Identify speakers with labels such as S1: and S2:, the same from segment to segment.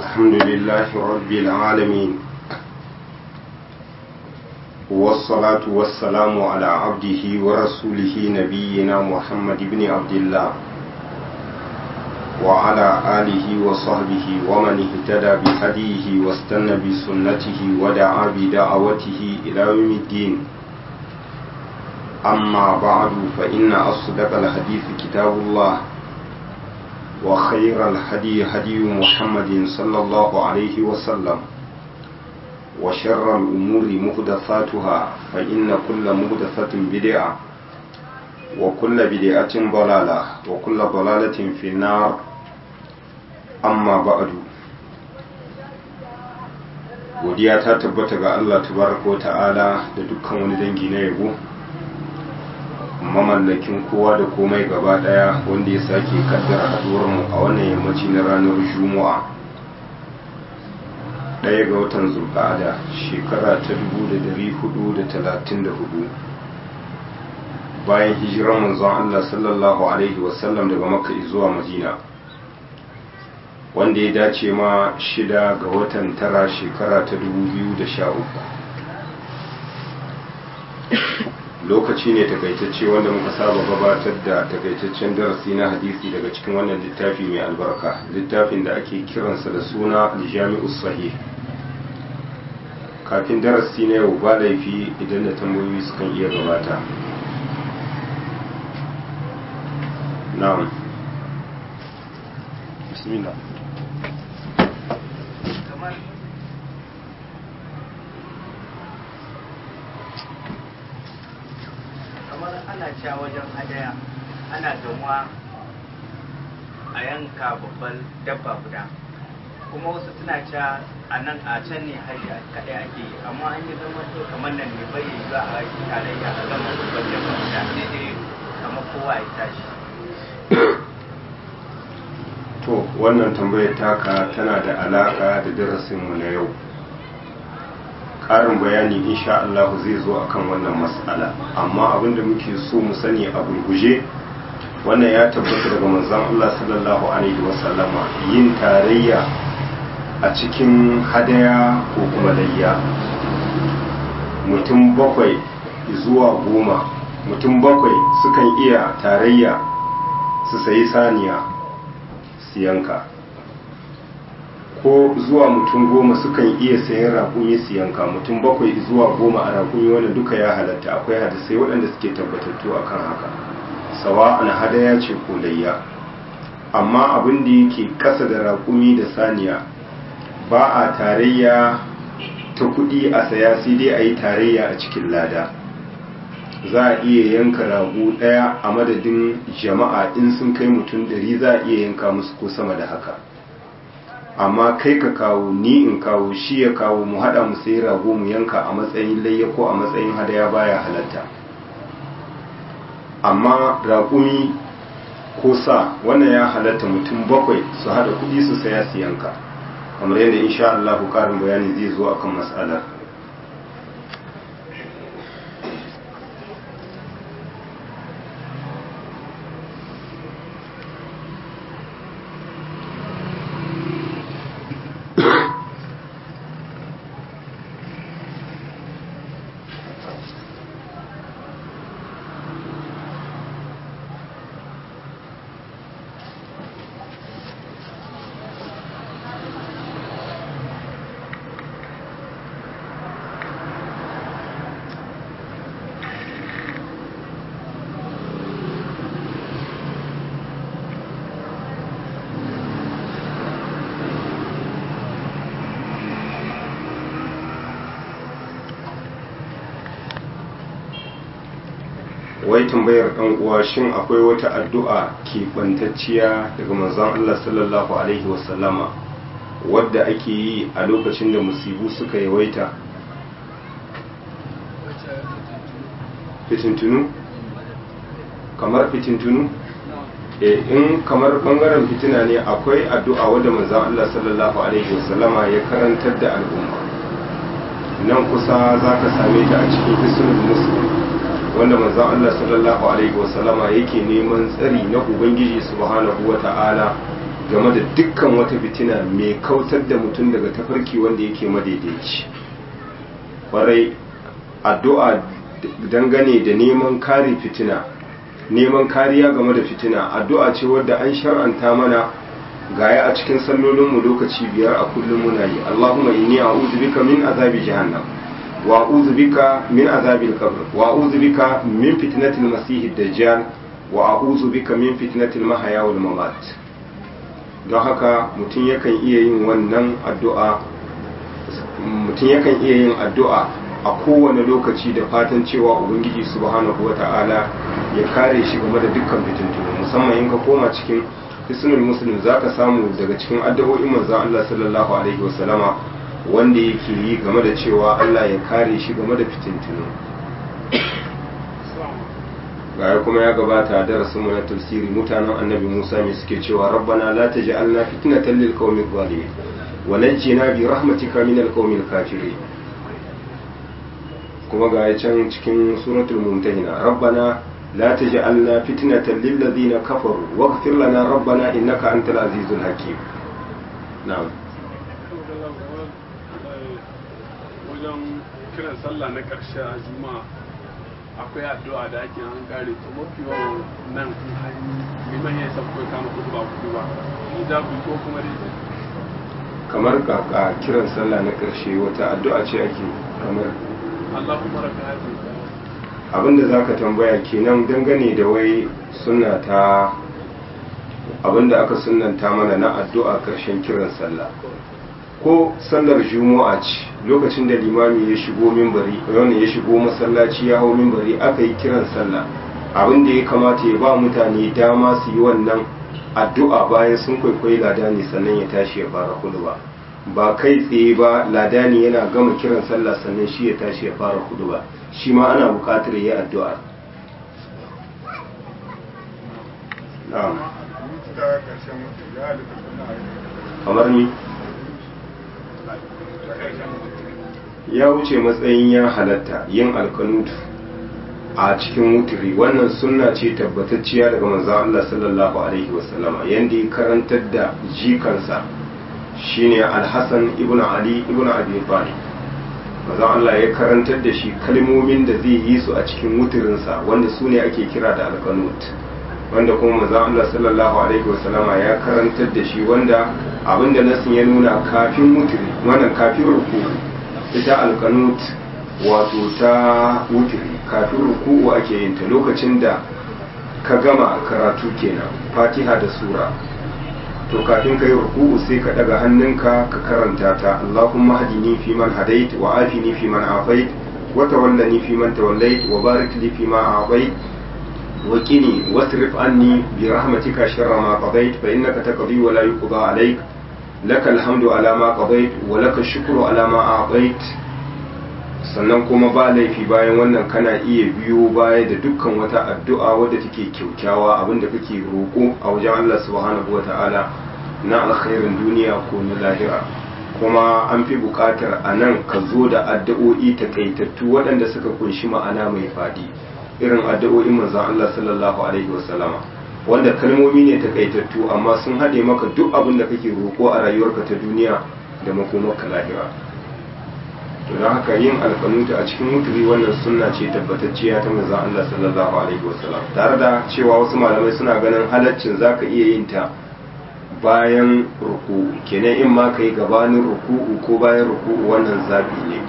S1: الحمد لله رب العالمين والصلاة والسلام على عبده ورسوله نبينا محمد بن عبد الله وعلى آله وصحبه ومن اهتدى بهديه واستنى بسنته ودعا بدعوته إلى يوم الدين أما بعد فإن أصدق الحديث كتاب الله وخير الهدي هدي محمد صلى الله عليه وسلم وشر الأمور مهدثاتها فإن كل مهدثة بدعة وكل بدعة ضلالة وكل ضلالة في النار أما بعد godiya ta tabbata ga Allah tabaraka ta'ala da dukkan wani dangi na yabo mamallakin kowa da komai gaba daya wanda ya sake kaddara mu a wannan yammaci na ranar juma'a daya ga watan zulqa'ada shekara ta 1434 bayan hijirar manzon Allah sallallahu alaihi wasallam daga makka zuwa madina wanda ya dace ma shida ga watan tara shekara ta 2013 lokaci ne takaitacce wanda muka saba gabatar da takaitaccen darasi na hadisi daga cikin wannan littafi mai albarka littafin da ake kiransa da suna jami'us sahih kafin darasi na yau ba laifi idan da tambayoyi sukan iya gabata na'am bismillah
S2: ana cewa wajen hadaya ana gamuwa a yanka babban dabba guda kuma wasu suna cewa a nan a can ne hajji kaɗai ake yi amma an yi zama to kamar nan ne bai yi za a yi tarayya a gama babban dabba guda sai dai kamar kowa ya tashi
S1: to wannan tambayar taka tana da alaka da darasinmu na yau ƙarin bayani insha Allah zai zo akan wannan mas'ala amma abinda muke so mu sani a gurguje wannan ya tabbata daga manzon Allah sallallahu alaihi wasallama yin tarayya a cikin hadaya ko kuma layya mutum bakwai zuwa goma mutum bakwai sukan iya tarayya su sayi saniya su yanka ko zuwa mutum goma sukan iya sayan raƙumi su yanka mutum bakwai zuwa goma a raƙumi wanda duka ya halatta akwai hadisai waɗanda suke tabbatattu akan haka sawa na hadaya ce ko layya amma abin da yake ƙasa da raƙumi da saniya ba a tarayya ta kuɗi a saya sai dai a yi tarayya a cikin lada za a iya yanka rago ɗaya a madadin jama'a in sun kai mutum ɗari za a iya yanka musu ko sama da haka amma kai ka kawo ni in kawo shi ya kawo mu haɗa mu sai rago mu yanka a matsayin layya ko a matsayin hadaya baya halatta amma raƙumi ko sa wannan ya halatta mutum bakwai su haɗa kuɗi su saya su yanka kamar yadda insha Allah ƙarin bayani zai zo akan matsalar wai tambayar ɗan uwa shin akwai wata addu'a keɓantacciya daga manzon Allah sallallahu alaihi wasallama wadda ake yi a lokacin da musibu suka yawaita fitintunu kamar fitintunu e in kamar bangaren fitina ne akwai addu'a wadda manzon Allah sallallahu alaihi wasallama ya karantar da al'umma nan kusa za ka same ta a cikin hisnul muslim wanda manzon Allah sallallahu alaihi wasallama yake neman tsari na ubangiji subhanahu wata'ala game da dukkan wata fitina mai kautar da mutum daga tafarki wanda yake madaidaici kwarai addu'a dangane da neman kare fitina neman kariya game da fitina addu'a ce wadda an shar'anta mana gaya a cikin sallolinmu lokaci biyar a kullum muna yi Allahumma inni a'udhu bika min azabi jahannam wa a'udhu bika min azabil qabr wa a'udhu bika min fitnatil masih dajjal wa a'udhu bika min fitnatil mahya wal mamat don haka mutum yakan iya yin wannan addu'a mutum yakan iya yin addu'a a kowane lokaci da fatan cewa ubangiji subhanahu wata'ala ya kare shi game da dukkan fitintunu musamman in ka koma cikin hisnul muslim zaka samu daga cikin addu'o'in manzon Allah sallallahu alaihi wasallama wanda yake yi game da cewa Allah ya kare shi game da fitintunu gaya kuma ya gabata a darasin mu na tafsiri mutanen annabi Musa ne suke cewa rabbana la taj'alna fitnatan lil qaumil zalimin wa najjina bi rahmatika minal qaumil kafirin kuma ga can cikin suratul mumtahina rabbana la taj'alna fitnatan lil ladina kafaru waghfir lana rabbana innaka antal azizul hakim na'am
S3: wajen kiran sallah na karshe a juma'a akwai addu'a da ake an kare to mafi yawan nan in hanyar liman ya isa kawai kama kudu ba kudu ba ni za ku ko kuma dai
S1: kamar kaka kiran sallah na karshe wata addu'a ce ake kamar
S3: Allahumma rabbi hadhihi
S1: abinda za ka tambaya kenan dangane da wai suna ta abinda aka sunanta mana na addu'a karshen kiran sallah ko sallar juma'a ce lokacin da limami ya shigo mimbari wani ya shigo masallaci ya hau mimbari aka yi kiran sallah abinda ya kamata ya ba mutane dama su yi wannan addu'a bayan sun kwaikwayi ladani sannan ya tashi ya fara ba ba kai tsaye ba ladani yana gama kiran sallah sannan shi ya tashi ya fara ba shi ma ana bukatar yi addu'a na'am kamar ni ya wuce matsayin ya halatta yin alkanutu a cikin wuturi wannan sunna ce tabbatacciya daga manzon Allah sallallahu alaihi wasallama yanda ya karantar da jikansa shine Al-Hasan ibn Ali ibn Abi Talib manzon Allah ya karantar da shi kalmomin da zai yi su a cikin wuturinsa wanda su ne ake kira da alkanut wanda kuma manzon Allah sallallahu alaihi wasallama ya karantar da shi wanda abinda nasin ya nuna kafin wuturi wannan kafin ruku ita alkanut wato ta wuturi kafin ruku'u ake yin ta lokacin da ka gama karatu kenan fatiha da sura to kafin ka yi ruku'u sai ka daga hannunka ka karanta ta Allahumma hadini fi man hadait wa afini fi man afait wa tawallani fi man tawallait wa barik li fi ma a'tait wa qini wasrif anni bi rahmatika sharra ma qadait fa innaka taqdi wa la yuqda alayk lakal hamdu ala ma qadait wa lakal shukru ala ma a'tait sannan kuma ba laifi bayan wannan kana iya biyo baya da dukkan wata addu'a wadda take kyaukyawa abinda kake roƙo a wajen Allah subhanahu wa ta'ala na alkhairin duniya ko na lahira kuma an fi buƙatar a nan ka zo da addu'o'i takaitattu waɗanda suka kunshi ma'ana mai faɗi irin addu'o'in manzon Allah sallallahu alaihi wasallama wanda kalmomi ne takaitattu amma sun haɗe maka duk abin da kake roƙo a rayuwarka ta duniya da makomarka lahira to don haka yin alkanuta a cikin wuturi wannan sunna ce tabbatacciya ta manzon Allah sallallahu alaihi wasallam tare da cewa wasu malamai suna ganin halaccin zaka iya yin ta bayan ruku'u kenan in ma kai gabanin ruku'u ko bayan ruku'u wannan zabi ne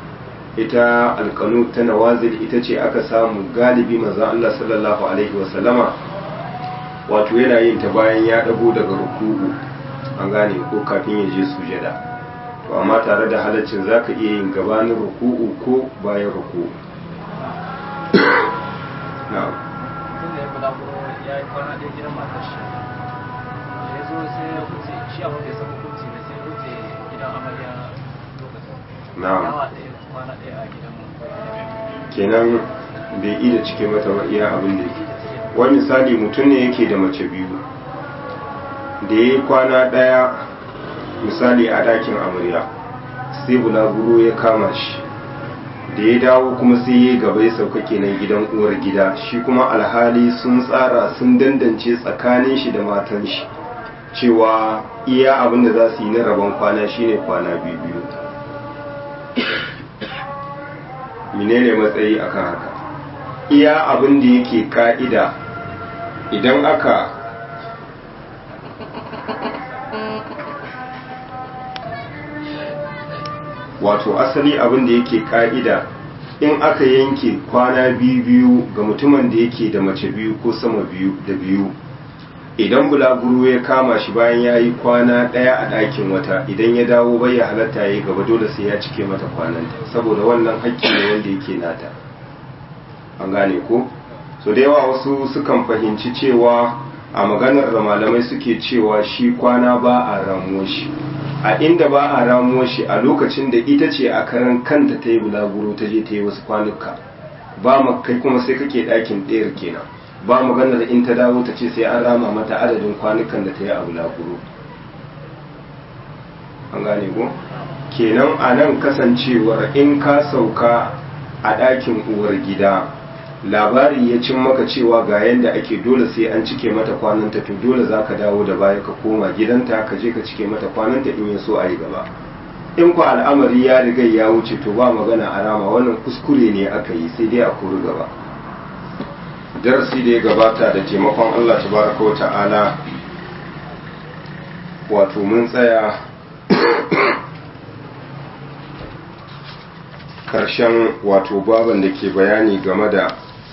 S1: ita alkanut ta nawazil ita ce aka samu galibi manzon Allah sallallahu alaihi wasallama wato yana yin ta bayan ya dago daga ruku'u an gane ko kafin ya je sujada to amma tare da halaccin za ka iya yin gabanin ruku'u ko bayan ruku'u na
S2: tun da ya kula ko ya yi kwana ɗaya gidan matar shi ya zo sai ya wuce shi a wanda ya saka kunci da sai ya wuce gidan amarya lokacin
S1: na
S2: yawa ɗaya kwana ɗaya a gidan mu
S1: kenan bai iya cike mata ba iya abin da yake wani misali mutum ne yake da mace biyu da ya yi kwana ɗaya misali a ɗakin amarya sai bulaguro ya kama shi da ya dawo kuma sai ya gaba ya sauka kenan gidan uwar gida shi kuma alhali sun tsara sun dandance tsakanin shi da matan shi cewa iya abin da za su yi na rabon kwana shine kwana biyu biyu menene matsayi akan haka iya abin da yake ka'ida idan aka wato asali abin da yake ka'ida in aka yanke kwana biyu biyu ga mutumin da yake da mace biyu ko sama biyu da biyu idan bulaguro ya kama shi bayan ya yi kwana ɗaya a ɗakin wata idan ya dawo bai ya halatta ya yi gaba dole sai ya cike mata kwananta saboda wannan hakki ne wanda yake nata an gane ko so da yawa wasu sukan fahimci cewa a maganar da malamai suke cewa shi kwana ba a ramuwa shi a inda ba a ramuwa shi a lokacin da ita ce a karan kanta ta yi bulaguro ta je ta yi wasu kwanuka ba kai kuma sai kake ɗakin ɗayar kenan ba maganar in ta dawo ta ce sai an rama mata adadin kwanukan da ta yi a bulaguro an gane ko kenan a nan kasancewar in ka sauka a ɗakin uwar gida labari ya cin maka cewa ga yadda ake dole sai an cike mata kwananta to dole za ka dawo da baya ka koma gidanta ka je ka cike mata kwananta in ya so a yi gaba in ku al'amari ya riga ya wuce to ba magana a rama wannan kuskure ne aka yi sai dai a kori gaba darasi da ya gabata da taimakon allah tabaraka wa ta'ala wato mun tsaya karshen wato baban da ke bayani game da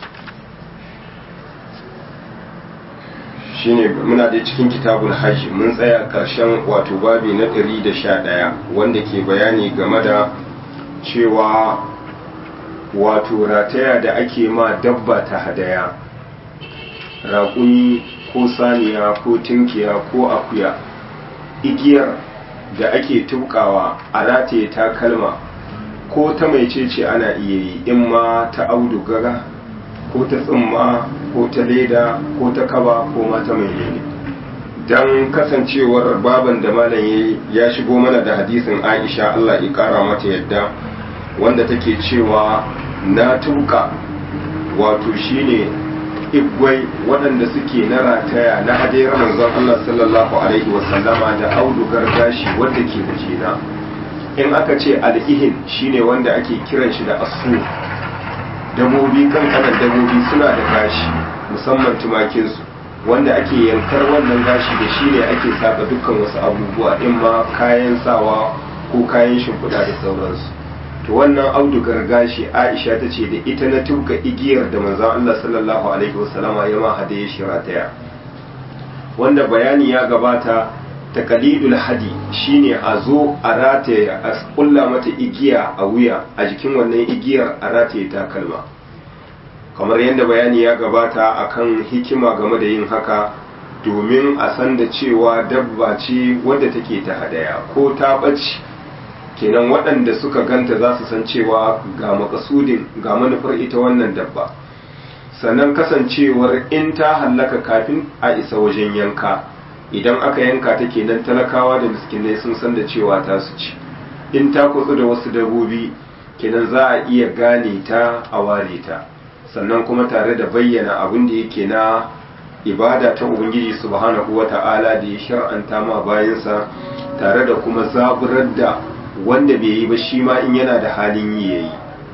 S1: shine muna da cikin kitabul hajji mun tsaya karshen wato babi na 111 wanda ke bayani game da cewa wato rataya da ake ma dabba ta hadaya raƙumi ko saniya ko tinkiya ko akuya igiyar da ake tukawa a rataye takalma ko ta mai cece ana iya yi in ma ta audugaga ko ta tsumma ko ta leda ko ta kaba ko ma ta mai lene don kasancewar baban da malam ya shigo mana da hadisin aisha allah ya kara mata yadda wanda take cewa na tuka wato shine igwai waɗanda suke na rataya na hadayar manzon allah sallallahu alaihi wasallama da audugar gashi wadda ke wajena in aka ce al'ihin shine wanda ake kiran shi da asu dabobi kankanan dabobi suna da gashi musamman tumakinsu wanda ake yankar wannan gashi da shi ne ake saka dukkan wasu abubuwa in ma kayan sawa ko kayan shimfiɗa da sauransu to wannan audugar gashi aisha ta ce da ita na tuka igiyar da manzon allah sallallahu alaihi wasallama ya ma hadaye shi rataya wanda bayani ya gabata takalidul hadi shine a zo a rataye a kulla mata igiya a wuya a jikin wannan igiyar a rataye takalma kamar yadda bayani ya gabata akan hikima game da yin haka domin a san da cewa dabba ce wadda take ta hadaya ko ta ɓace kenan waɗanda suka ganta za su san cewa ga makasudin ga manufar ita wannan dabba sannan kasancewar in ta hallaka kafin a isa wajen yanka idan aka yanka ta kenan talakawa da miskinai sun san da cewa ta su ci in ta kutsu da wasu dabbobi kenan za a iya gane ta a ware ta sannan kuma tare da bayyana abin da yake na ibada ta ubangiji subhanahu wata'ala da ya shar'anta ma bayansa tare da kuma zaburar da wanda bai yi ba shi ma in yana da halin yi yayi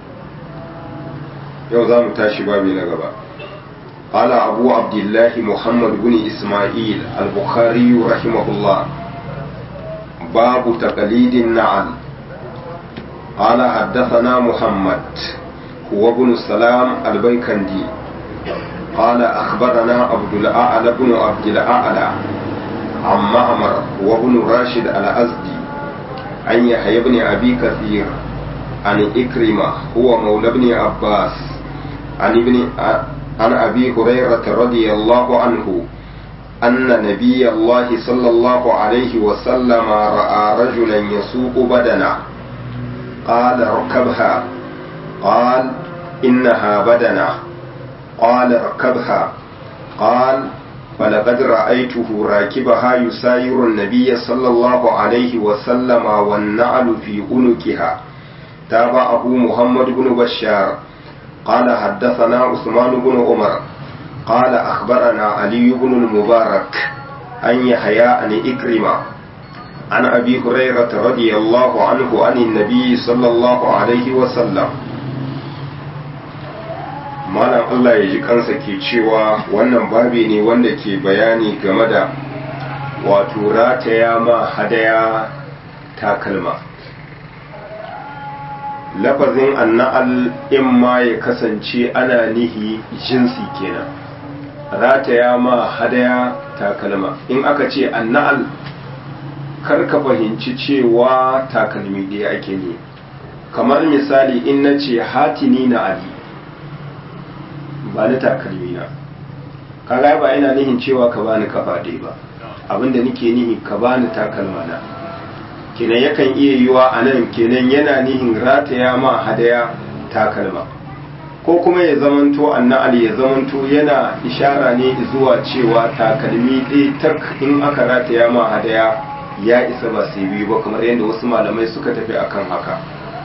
S1: yau za mu tashi babi na gaba قال أبو عبد الله محمد بن إسماعيل البخاري رحمه الله باب تقليد النعل قال حدثنا محمد هو ابن السلام البيكندي قال أخبرنا عبد الأعلى بن عبد الأعلى عن معمر وابن راشد الأزدي عن يحيى بن أبي كثير عن إكرمة هو مولى ابن عباس عن ابن عن أبي هريرة رضي الله عنه أن نبي الله صلى الله عليه وسلم رأى رجلا يسوق بدنا قال اركبها قال إنها بدنة قال اركبها قال فلقد رأيته راكبها يساير النبي صلى الله عليه وسلم والنعل في عنقها تابعه محمد بن بشار قال حدثنا عثمان بن عمر قال أخبرنا علي بن المبارك عن يحيى عن إكرمة عن أبي هريرة رضي الله عنه عن النبي صلى الله عليه وسلم malam Allah ya ji kansa ke cewa wannan babi ne wanda ke bayani game da wato rataya ma hadaya takalma lafazin anna'al in ma ya kasance ana nihi jinsi kenan rataya ma hadaya takalma in aka ce anna'al kar ka fahimci cewa takalmi ɗaya ake ne kamar misali in na ce hatini na ali ba ni takalmi na kaga ba ina nihin cewa ka bani kafa ɗaya ba abinda nike nihi ka bani takalma na kenan yakan iya yiwa a nan kenan yana nihin rataya ma hadaya takalma ko kuma ya zamanto annal ya zamanto yana ishara ne zuwa cewa takalmi ɗaya tak in aka rataya ma hadaya ya isa ba sai biyu ba kamar yadda wasu malamai suka tafi akan haka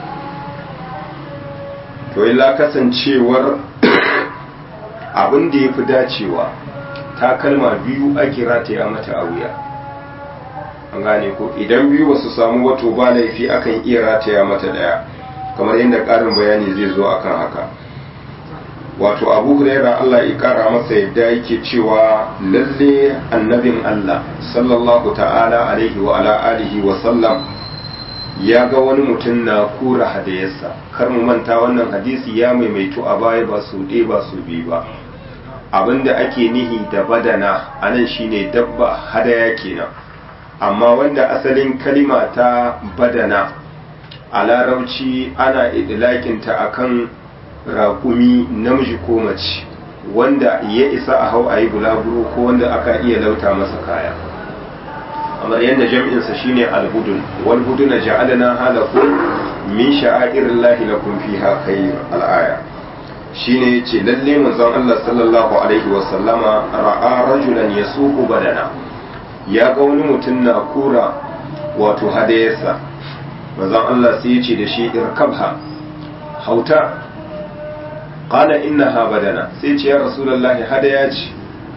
S1: to illa kasancewar abin da ya fi dacewa takalma biyu ake rataya mata a wuya an gane ko idan biyu ba su samu wato ba laifi akan iya rataya mata daya kamar yadda ƙarin bayani zai zo akan haka wato abu huraira Allah ya kara masa yadda yake cewa lalle annabin Allah sallallahu ta'ala alaihi wa ala alihi wa sallam ya ga wani mutum na kura hadayarsa kar mu manta wannan hadisi ya maimaito a baya ba su ɗaya ba su biyu ba abinda ake nihi da badana anan shine dabba hadaya kenan amma wanda asalin kalima ta badana a larabci ana idlakinta akan raƙumi namiji ko mace wanda ya isa a hau a yi bulaguro ko wanda aka iya lauta masa kaya kamar yadda jam'insa shine albudun wal buduna ja'alna halakum min sha'airillahi lakum fiha khayr al-aya shine yace lalle manzon Allah sallallahu alaihi wa sallama ra'a rajulan yasuqu badana ya ga wani mutum na kura wato hadayarsa manzon Allah sai yace da shi irkabha hauta qala innaha badana sai ce ya rasulullahi hadaya ce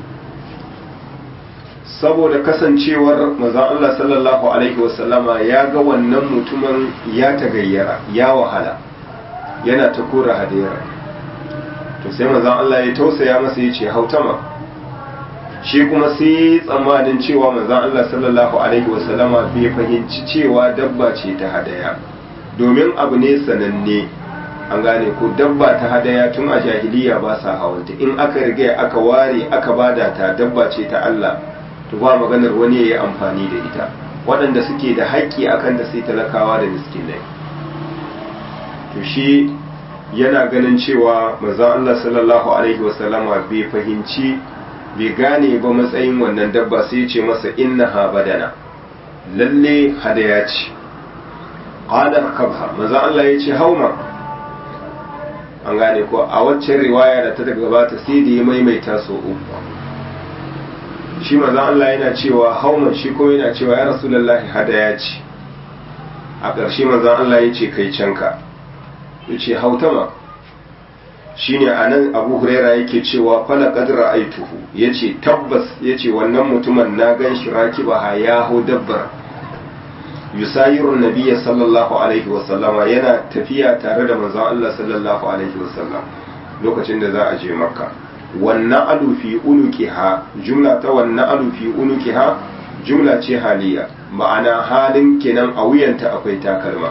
S1: saboda kasancewar manzon Allah sallallahu alaihi wasallama ya ga wannan mutumin ya tagayyara ya wahala yana ta kora hadayar to sai manzon Allah ya tausaya masa ya ce hautama shi kuma sai tsammanin cewa manzon Allah sallallahu alaihi wasallama bai fahimci cewa dabba ce ta hadaya domin abu ne sananne an gane ko dabba ta hadaya tun a jahiliya ba sa hawanta in aka riga aka ware aka bada ta dabba ce ta Allah to ba maganar wani ya yi amfani da ita waɗanda suke da haƙƙi akan da sai talakawa da miskinai to shi yana ganin cewa manzon Allah sallallahu alaihi wasallama bai fahimci bai gane ba matsayin wannan dabba sai ya ce masa innaha badana lalle hadaya ce qala kabha manzon Allah ya ce hauma an gane ko a waccan riwaya da ta gabata sai da ya maimaita so uku shi manzon Allah yana cewa hauman shi ko yana cewa ya rasulullahi hadaya ce a ƙarshe manzon Allah ya ce kai canka ya ce hautama shine anan abu huraira yake cewa fala qadra aituhu yace tabbas yace wannan mutumin na gan shi rakiba ya hau dabbar yusayiru nabiyya sallallahu alaihi wasallama yana tafiya tare da manzon Allah sallallahu alaihi wasallam lokacin da za a je makka wannan alu fi unuqiha jumla ta wannan alu fi unuqiha jumla ce haliya ma'ana halin kenan a wuyanta akwai takalma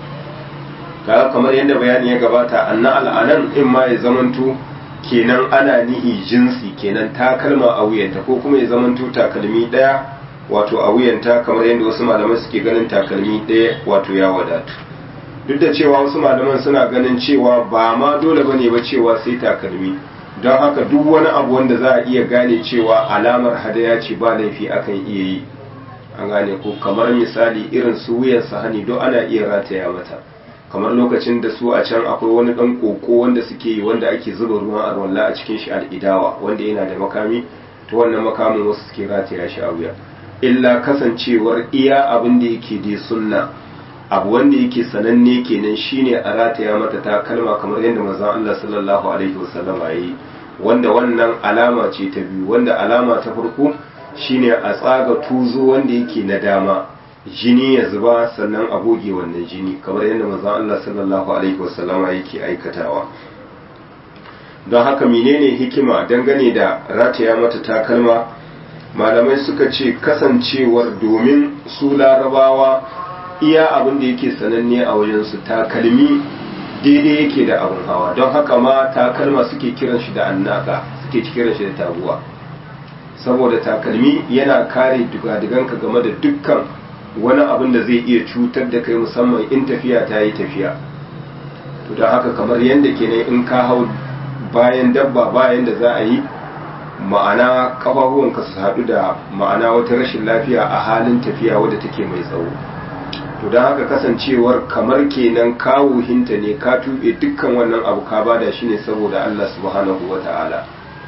S1: kaga kamar yadda bayani ya gabata anna al'anan in ma ya zamanto kenan ana nihi jinsi kenan takalma a wuyanta ko kuma ya zamanto takalmi daya wato a wuyanta kamar yadda wasu malaman suke ganin takalmi daya wato ya wadatu duk da cewa wasu malaman suna ganin cewa ba ma dole bane ba cewa sai takalmi don haka duk wani abu wanda za a iya gane cewa alamar hadaya ce ba laifi akan iya yi an gane ko kamar misali irin su wuyan sahani don ana iya rataya mata kamar lokacin da su a can akwai wani dan koko wanda suke yi wanda ake zuba ruwan arwalla a cikin shi al'idawa wanda yana da makami to wannan makamin wasu suke rataya shi a wuya illa kasancewar iya abin da yake dai sunna abu wanda yake sananne kenan shine a rataya mata ta kalma kamar yadda manzon Allah sallallahu alaihi wasallam ya yi wanda wannan alama ce ta biyu wanda alama ta farko shine a tsaga tuzo wanda yake na dama jini ya zuba sannan a goge wannan jini kamar yadda manzon Allah sallallahu alaihi wasallama yake aikatawa don haka menene hikima dangane da rataya mata takalma malamai suka ce kasancewar domin su larabawa iya abin da yake sananne a wajensu takalmi daidai yake da abin hawa don haka ma takalma suke kiran shi da annaka suke kiran shi da taguwa saboda takalmi yana kare dugadiganka game da dukkan wani abin da zai iya cutar da kai musamman in tafiya ta yi tafiya to don haka kamar yadda kenan in ka hau bayan dabba bayan da za a yi ma'ana kafafuwanka su haɗu da ma'ana wata rashin lafiya a halin tafiya wadda take mai tsawo to don haka kasancewar kamar kenan kawo hinta ne ka tuɓe dukkan wannan abu ka bada shi ne saboda Allah subhanahu wa ta'ala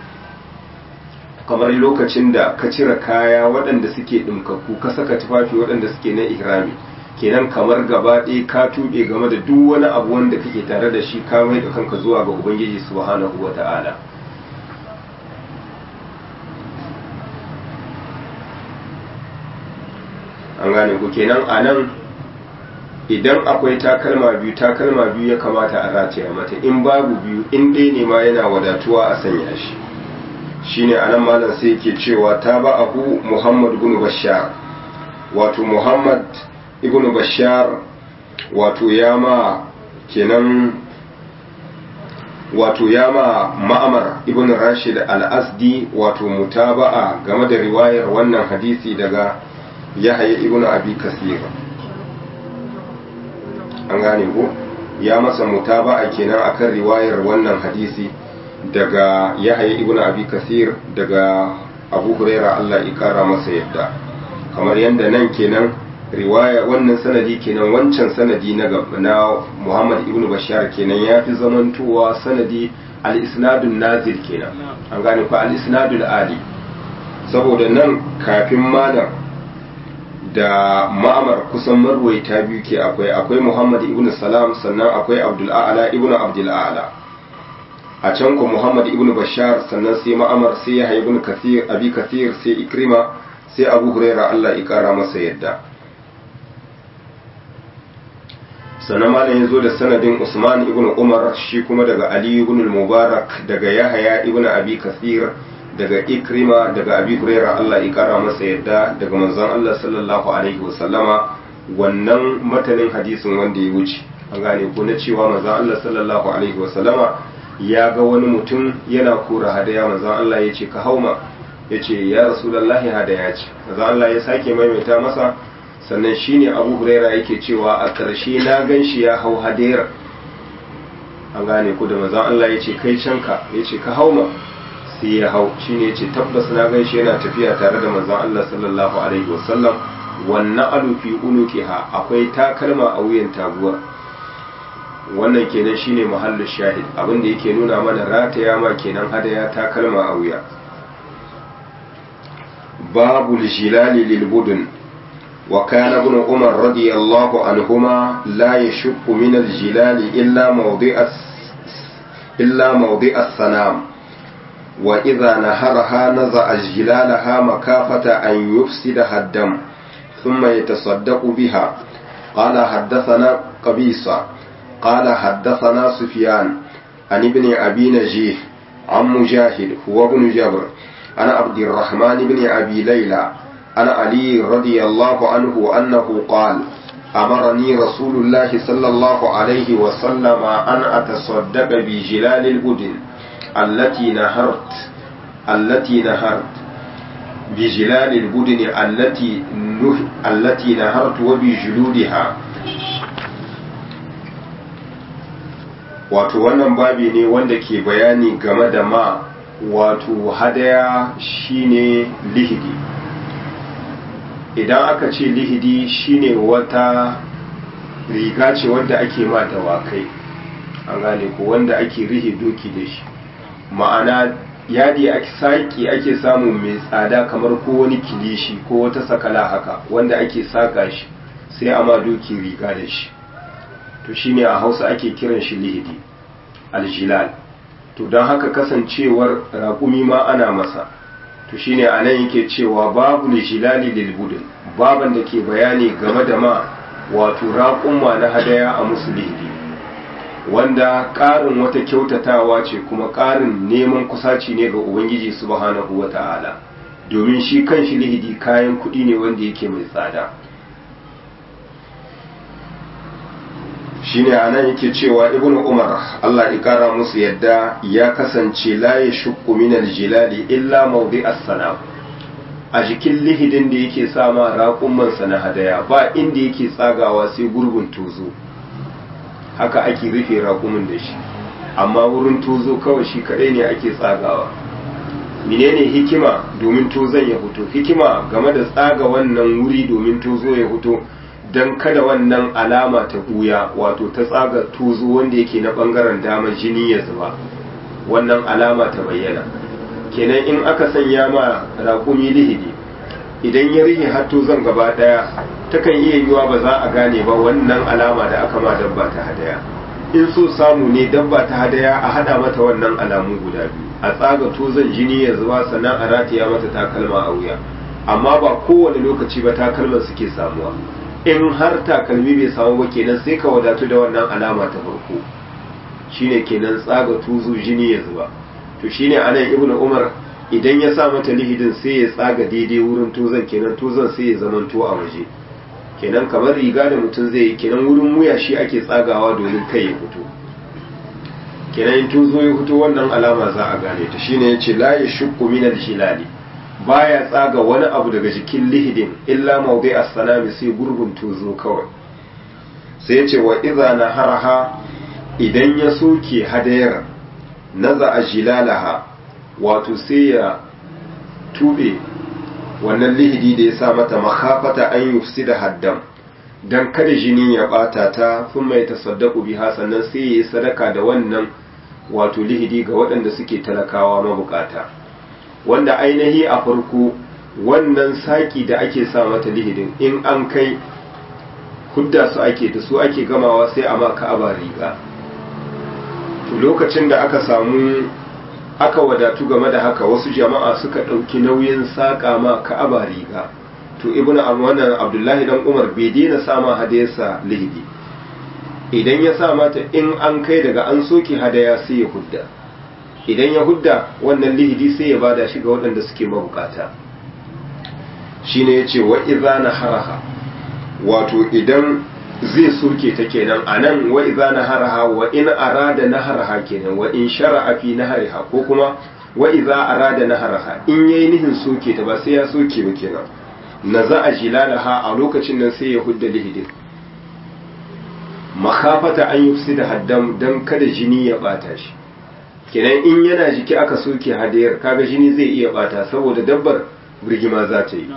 S1: kamar lokacin da ka cire kaya waɗanda suke ɗumkakku ka saka tufafi waɗanda suke na ihrami kenan kamar gaba ɗaya ka tuɓe game da duk wani abu wanda kake tare da shi ka mai da kanka zuwa ga ubangiji subhanahu wa ta'ala an gane ku kenan a nan idan akwai takalma biyu takalma biyu ya kamata a rataya mata in babu biyu in ɗaya ne ma yana wadatuwa a sanya shi shine anan malam sai yake cewa ta ba abu muhammad ibn bashar wato muhammad ibn bashar wato ya ma kenan wato ya ma ma'amar ibn rashid al-asdi wato mutaba'a game da riwayar wannan hadisi daga yahaya ibn abi kasir an gane ko ya masa mutaba'a kenan akan riwayar wannan hadisi daga yahaya ibn abi kasir daga abu huraira Allah ya kara masa yadda kamar yadda nan kenan riwaya wannan sanadi kenan wancan sanadi na na Muhammad ibn Bashar kenan ya fi zamantowa sanadi al-isnadun nazil kenan an gane ko al-isnadul ali saboda nan kafin malam da ma'amar kusan marwaita biyu ke akwai akwai Muhammad ibn Salam sannan akwai Abdul A'la ibn Abdul A'la a can ko Muhammad ibn Bashar sannan sai ma'amar sai Yahya ibn Kathir Abi Kathir sai Ikrima sai Abu Huraira Allah ya kara masa yadda sannan malam ya zo da sanadin Usman ibn Umar shi kuma daga Ali ibn al-Mubarak daga Yahya ibn Abi Kathir daga Ikrima daga Abi Hurairah Allah ya kara masa yadda daga manzon Allah sallallahu alaihi wasallama wannan matanin hadisin wanda ya wuce an gane ko na cewa manzon Allah sallallahu alaihi wasallama ya ga wani mutum yana kora hadaya manzon Allah ya ce ka hauma ya ce ya rasulullahi hadaya ce manzon Allah ya sake maimaita masa sannan shine abu huraira yake cewa a ƙarshe na gan shi ya hau hadera an gane ku da mazan Allah ya ce kai canka ya ce ka hau ma sai ya hau shine ya ce tabbas na gan shi yana tafiya tare da mazan Allah sallallahu alaihi wasallam wannan alufi unukiha akwai takalma a wuyan taguwa wannan kenan shine mahallin shahid abin da yake nuna mana rataya ma kenan hadaya takalma a wuya babu jilali lil budun وكان ابن عمر رضي الله عنهما لا يشق من الجلال إلا موضع إلا موضع السنام وإذا نهرها نزع جلالها مكافة أن يفسدها الدم ثم يتصدق بها قال حدثنا قبيصة قال حدثنا سفيان عن ابن أبي نجيه عن مجاهد هو ابن جبر عن عبد الرحمن بن أبي ليلى عن علي رضي الله عنه أنه قال أمرني رسول الله صلى الله عليه وسلم أن أتصدق بجلال البدن التي نهرت التي نهرت بجلال البدن التي نه التي نهرت وبجلودها wato wannan babi ne wanda ke bayani game da ma wato hadaya shine lihidi idan aka ce lihidi shine wata riga ce wadda ake ma dawakai an gane ko wanda ake rihe doki da shi ma'ana yadi ake saki ake samu mai tsada kamar ko wani kilishi ko wata sakala haka wanda ake saka shi sai a ma doki riga da shi to shine a hausa ake kiran shi lihidi aljilal to don haka kasancewar raƙumi ma ana masa to shine anan yake cewa babu lishilali lil budun baban da ke bayani game da ma wato raƙumma na hadaya a musulmi wanda ƙarin wata kyautatawa ce kuma ƙarin neman kusaci ne ga ubangiji subhanahu wata'ala domin shi kan shi lihidi kayan kuɗi ne wanda yake mai tsada shine anan yake cewa ibnu umar Allah ya kara musu yadda ya kasance la ya shukku min aljilali illa mawdi as-salam a jikin lihidin da yake sama raƙumman sa na hadaya ba inda yake tsagawa sai gurbin tozo haka ake rufe raƙumin da shi amma wurin tozo kawai shi kadai ne ake tsagawa menene hikima domin tozon ya fito hikima game da tsaga wannan wuri domin tozo ya fito don kada wannan alama ta buya wato ta tsaga tozo wanda yake na bangaren dama jini ya zuba wannan alama ta bayyana kenan in aka sanya ma raƙumi lihidi idan ya rihe har tozon gaba daya takan iya yiwa ba za a gane ba wannan alama da aka ma dabba ta hadaya in so samu ne dabba ta hadaya a hada mata wannan alamu guda biyu a tsaga tozon jini ya zuba sannan a rataya mata takalma a wuya amma ba kowane lokaci ba takalman suke samuwa in har takalmi bai samu ba kenan sai ka wadatu da wannan alama ta farko shine kenan tsaga tuzu jini ya zuba to shine anan ibnu umar idan ya sa mata lihidin sai ya tsaga daidai wurin tuzon kenan tuzon sai ya zamanto a waje kenan kamar riga da mutum zai yi kenan wurin wuya shi ake tsagawa domin kai ya fito kenan in tuzo ya fito wannan alama za a gane ta shine yace la yashukku min al-hilali baya tsaga wani abu daga jikin lihidin illa mawdi as-salami sai gurgun tuzo kawai sai yace wa idza naharaha idan ya soke hadayar naza ajilalaha wato sai ya tube wannan lihidi da ya sa mata makhafata an yufsida haddam dan kada jini ya bata ta sun mai tasaddaku biha sannan sai ya yi sadaka da wannan wato lihidi ga waɗanda suke talakawa mabukata wanda ainihi a farko wannan saki da ake sa mata lihidin in an kai hudda su ake da su ake gamawa sai a ma ka'aba riga to lokacin da aka samu aka wadatu game da haka wasu jama'a suka ɗauki nauyin saƙa ma ka'aba riga to ibnu wannan abdullahi dan umar bai daina sama hadayarsa lihidi idan ya sa mata in an kai daga an soke hadaya sai ya hudda idan ya hudda wannan lihidi sai ya bada shi ga waɗanda suke mabukata shine yace wa idza naharaha wato idan zai soke ta kenan anan wa idza naharaha wa in arada naharaha kenan wa in shar'a fi nahariha ko kuma wa idza arada naharaha in yayi nihin soke ta ba sai ya soke ba kenan naza'a jilalaha a lokacin nan sai ya hudda lihidin makafata an yufsida haddam dan kada jini ya bata shi kenan in yana jiki aka soke hadayar kaga jini zai iya bata saboda dabbar birgima za ta yi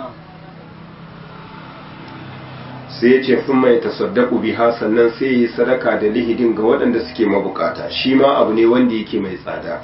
S1: sai ya ce sun mai tasaddaku biha sannan sai yi sadaka da lihidin ga waɗanda suke mabukata shi ma abu ne wanda yake mai tsada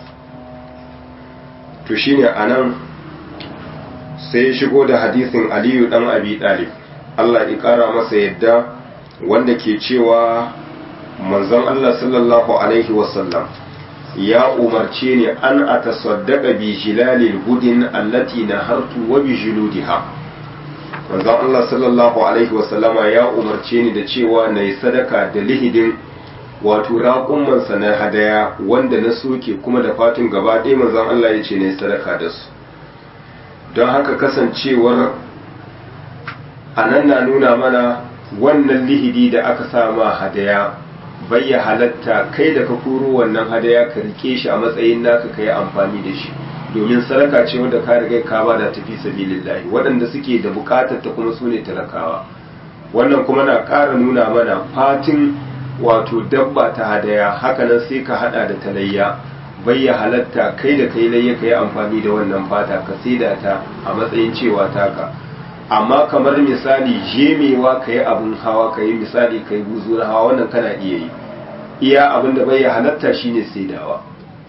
S1: to shine anan sai ya shigo da hadisin aliyu dan abi dalib Allah ya kara masa yadda wanda ke cewa manzon Allah sallallahu alaihi wasallam ya umarce ni an atasaddaqa bi jilalil budin allati nahartu wa bi juludiha manzon Allah sallallahu alaihi wasallama ya umarce ni da cewa na yi sadaka da lihidin wato raƙummansa na hadaya wanda na soke kuma da fatin gaba ɗaya manzon Allah ya ce na yi sadaka da su don haka kasancewar a nan na nuna mana wannan lihidi da aka sama hadaya bayya halatta kai da ka koro wannan hadaya ka rike shi a matsayin naka ka yi amfani da shi domin sadaka ce wanda ka riga ka ba da tafi sabilillahi waɗanda suke da buƙatar ta kuma sune talakawa wannan kuma na ƙara nuna mana fatin wato dabba ta hadaya hakanan sai ka hada da talayya bayya halatta kai da kai layya ka yi amfani da wannan fata ka saida ta a matsayin cewa taka amma kamar misali jemewa ka yi abin hawa ka yi misali ka yi buzu na hawa wannan kana iya yi iya abin da bayya halatta shine saidawa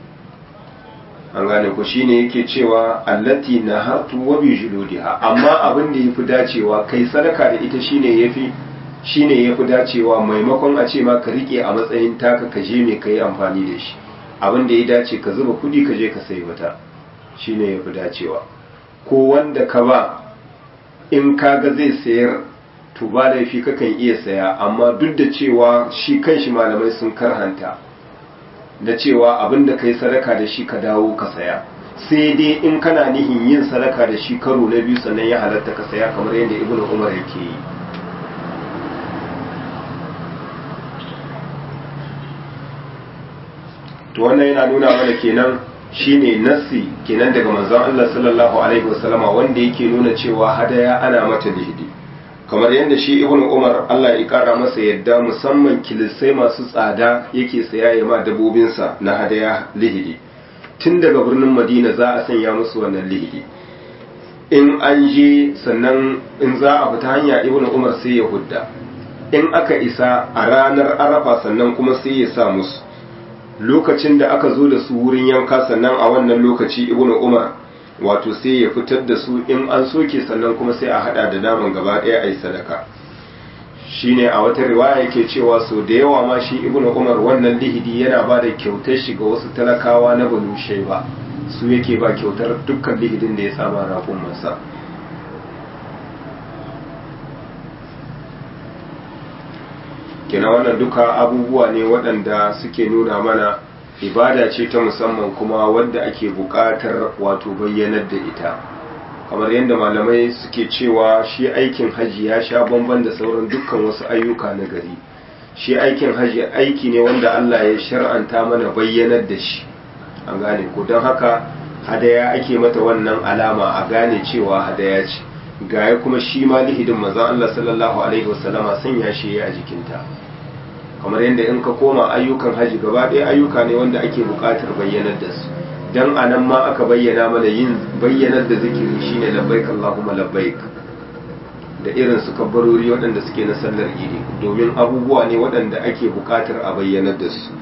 S1: an gane ku shine yake cewa allati na hatu wa bi juludiha amma abin da yafi dacewa kai sadaka da ita shine yafi shine yafi dacewa maimakon a ce ma ka rike a matsayin taka ka je me kai amfani da shi abin da ya dace ka zuba kudi ka je ka sayi wata shine yafi dacewa ko wanda ka ba in kaga zai sayar to ba laifi kakan iya saya amma duk da cewa shi kanshi malamai sun karhanta da cewa abin da kai sadaka da shi ka dawo ka saya sai dai in kana nihin yin sadaka da shi karo na biyu sannan ya halatta ka saya kamar yadda ibnu umar yake yi to wannan yana nuna mana kenan shine nassi kenan daga manzon Allah sallallahu alaihi wasallama wanda yake nuna cewa hadaya ana mata lihidi kamar yadda shi ibnu umar Allah ya kara masa yadda musamman kilisai masu tsada yake saya ya ma dabobinsa na hadaya lihidi tun daga birnin madina za a sanya musu wannan lihidi in an je sannan in za a fita hanya ibnu umar sai ya hudda in aka isa a ranar arafa sannan kuma sai ya sa musu lokacin da aka zo da su wurin yanka sannan a wannan lokaci ibnu umar wato sai ya fitar da su in an soke sannan kuma sai a hada da naman gaba ɗaya a yi sadaka shine a wata riwaya yake cewa so da yawa ma shi ibnu umar wannan lihidi yana ba da kyautar shi ga wasu talakawa na banu shaiba su yake ba kyautar dukkan lihidin da ya saba rafin masa kina wannan duka abubuwa ne waɗanda suke nuna mana ibada ce ta musamman kuma wadda ake buƙatar wato bayyanar da ita kamar yadda malamai suke cewa shi aikin haji ya sha bamban da sauran dukkan wasu ayyuka na gari shi aikin haji aiki ne wanda Allah ya shar'anta mana bayyanar da shi an gane ko don haka hadaya ake mata wannan alama a gane cewa hadaya ce gaya kuma shi ma lihidin manzon Allah sallallahu alaihi wasallama sanya shi a jikinta kamar yadda in ka koma ayyukan haji gaba ɗaya ayyuka ne wanda ake buƙatar bayyanar da su dan anan ma aka bayyana mana yin bayyanar da zikiri shine labbaik Allahumma labbaik da irin su kabbarori waɗanda suke na sallar idi domin abubuwa ne waɗanda ake buƙatar a bayyanar da su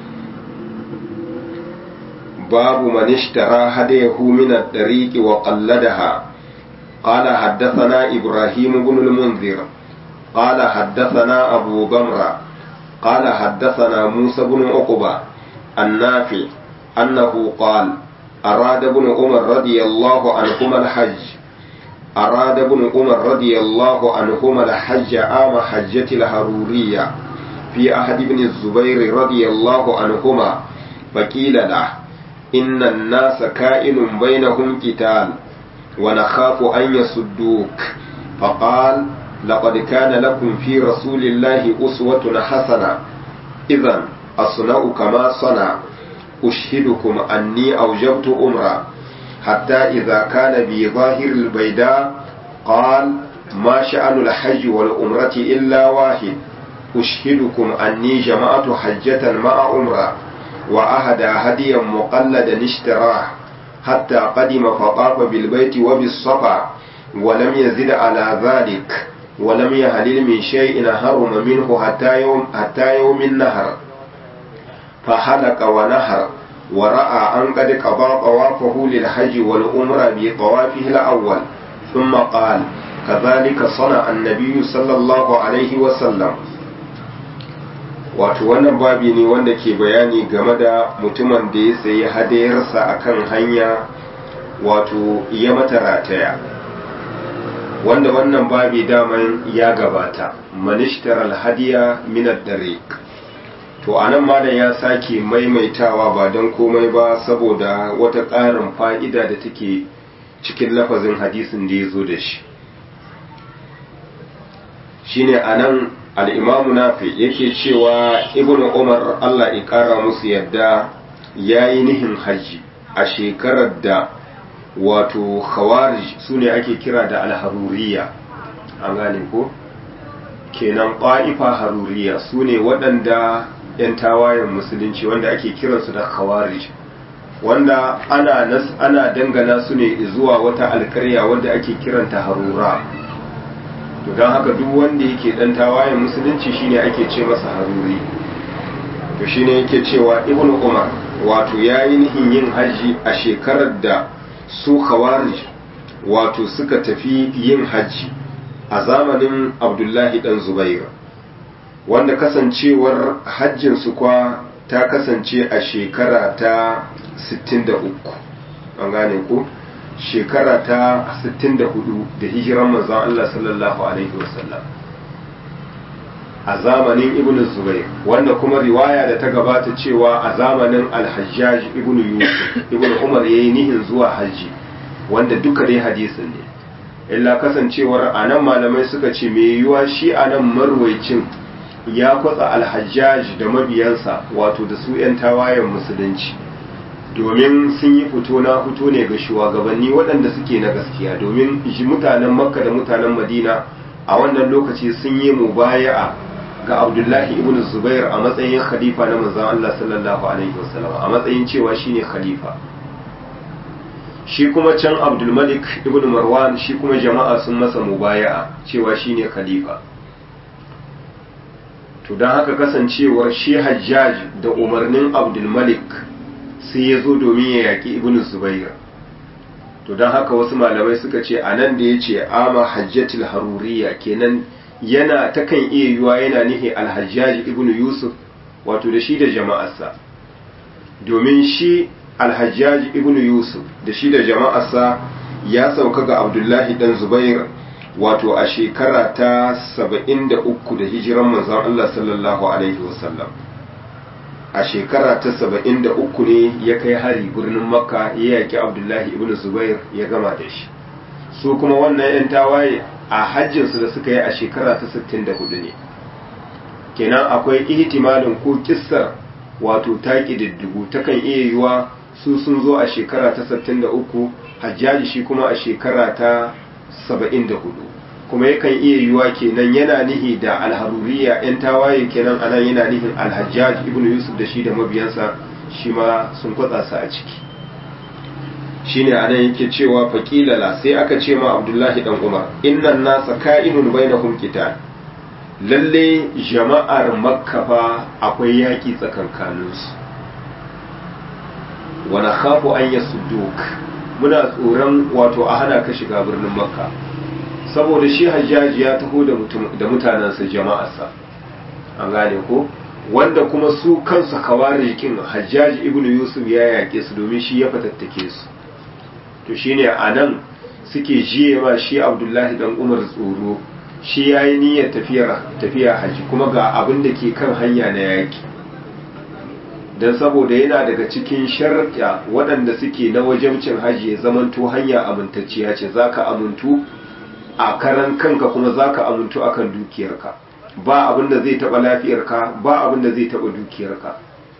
S1: babu man ishtara hadayahu min ad-dariq wa qalladaha قال حدثنا إبراهيم بن المنذر قال حدثنا أبو بمرة قال حدثنا موسى بن عقبة النافع أنه قال أراد ابن عمر رضي الله عنهما الحج أراد ابن عمر رضي الله عنهما الحج عام حجة الهرورية في أحد بن الزبير رضي الله عنهما فقيل له إن الناس كائن بينهم قتال ونخاف أن يصدوك فقال لقد كان لكم في رسول الله أسوة حسنة إذا أصنع كما صنع أشهدكم أني أوجبت أمرا حتى إذا كان بظاهر البيداء قال ما شأن الحج والأمرة إلا واحد أشهدكم أني جمعت حجة مع أمرا وأهدى هديا مقلدا اشتراه حتى قدم فطاف بالبيت وبالصفا ولم يزد على ذلك ولم يهلل من شيء هرم منه حتى يوم حتى يوم النهر فحلق ونهر ورأى أن قد قضى طوافه للحج والعمرة بطوافه الأول ثم قال كذلك صنع النبي صلى الله عليه وسلم wato wannan babi ne wanda ke bayani game da mutumin da ya sayi hadayarsa akan hanya wato ya mata rataya wanda wannan babi daman ya gabata manishtar alhadiya minar dare to anan malam ya sake maimaitawa ba don komai ba saboda wata ƙarin fa'ida da take cikin lafazin hadisin da ya zo da shi shine anan al'imamu nafi yake cewa ibn umar allah ƙara musu yadda ya yi nihin hajji a shekarar da wato khawarij su ne ake kira da alharuriya an gane ko kenan ƙwa'ifa haruriya su ne waɗanda 'yan tawayen musulunci wanda ake kiransu da khawarij wanda ana, ana dangana su ne zuwa wata alkarya wanda ake kiranta harura to don haka duk wanda yake dan tawayen musulunci shine ake ce masa haruri to shine yake cewa ibn umar wato yayi nihin yin haji a shekarar da su khawarij wato suka tafi yin haji a zamanin abdullahi dan zubair wanda kasancewar hajjin su kwa ta kasance a shekara ta 63 an gane ku shekara ta 64 da hijiran manzon Allah sallallahu alaihi wasallam a zamanin ibn zubair wanda kuma riwaya da ta gabata cewa a zamanin alhajjaj ibn yusuf ibn umar yayi nihin zuwa hajji wanda duka dai hadisin ne illa kasancewar anan malamai suka ce me yiwuwa shi anan marwaicin ya kwatsa alhajjaj da mabiyansa wato da su 'yan tawayen musulunci domin sun yi fito na fito ne ga shugabanni waɗanda suke na gaskiya domin mutanen makka da mutanen madina a wannan lokaci sun yi mubaya'a ga abdullahi ibn zubair a matsayin khalifa na manzon Allah sallallahu alaihi wasallam a matsayin cewa shine khalifa shi kuma can abdulmalik ibn marwan shi kuma jama'a sun masa mubaya'a cewa shine khalifa to don haka kasancewar shi hajjaj da umarnin abdulmalik sai ya zo domin ya yaƙi ibn zubair to don haka wasu malamai suka ce a nan da ya ce ama hajjatul haruriya kenan yana takan iya yiwa yana nihi alhajjaji ibn yusuf wato da shi da jama'arsa domin shi alhajjaji ibn yusuf da shi da jama'arsa ya sauka ga abdullahi dan zubair wato a shekara ta saba'in da uku da hijiran manzon Allah sallallahu alaihi wasallam a shekara ta saba'in da uku ne ya kai hari birnin makka ya yaki abdullahi ibn zubair ya gama da shi su kuma wannan 'yan tawaye a hajjinsu da suka yi a shekara ta sittin da hudu ne kenan akwai ihtimalin ko kissar wato ta ƙididdigu takan iya yiwa su sun zo a shekara ta sittin da uku hajjaji shi kuma a shekara ta saba'in da hudu kuma yakan iya yiwa kenan yana nihi da alharuriya yan tawaye kenan anan yana nihin alhajjaj ibn yusuf da shi da mabiyansa shi ma sun kwatsa su a ciki shine anan yake cewa faƙilala sai aka ce ma abdullahi dan umar innan nasa ka'inun bainahum qital lalle jama'ar makka fa akwai yaƙi tsakankaninsu wa nakhafu an yasudduk muna tsoron wato a hana ka shiga birnin makka saboda shi hajjaji ya taho da mutanensa jama'arsa an gane ko wanda kuma su kansu kawarikin hajjaji ibnu yusuf ya yaƙe su domin shi ya fatattake su to shine a nan suke jiye ma shi abdullahi dan umar tsoro shi ya yi niyyar tafiya haji kuma ga abin da ke kan hanya na yaƙi don saboda yana daga cikin sharɗa waɗanda suke na wajabcin haji ya zamanto hanya amintacciya ce za ka amintu a karan kanka kuma za ka amintu a kan dukiyarka ba abin da zai taɓa lafiyarka ba abin da zai taɓa dukiyarka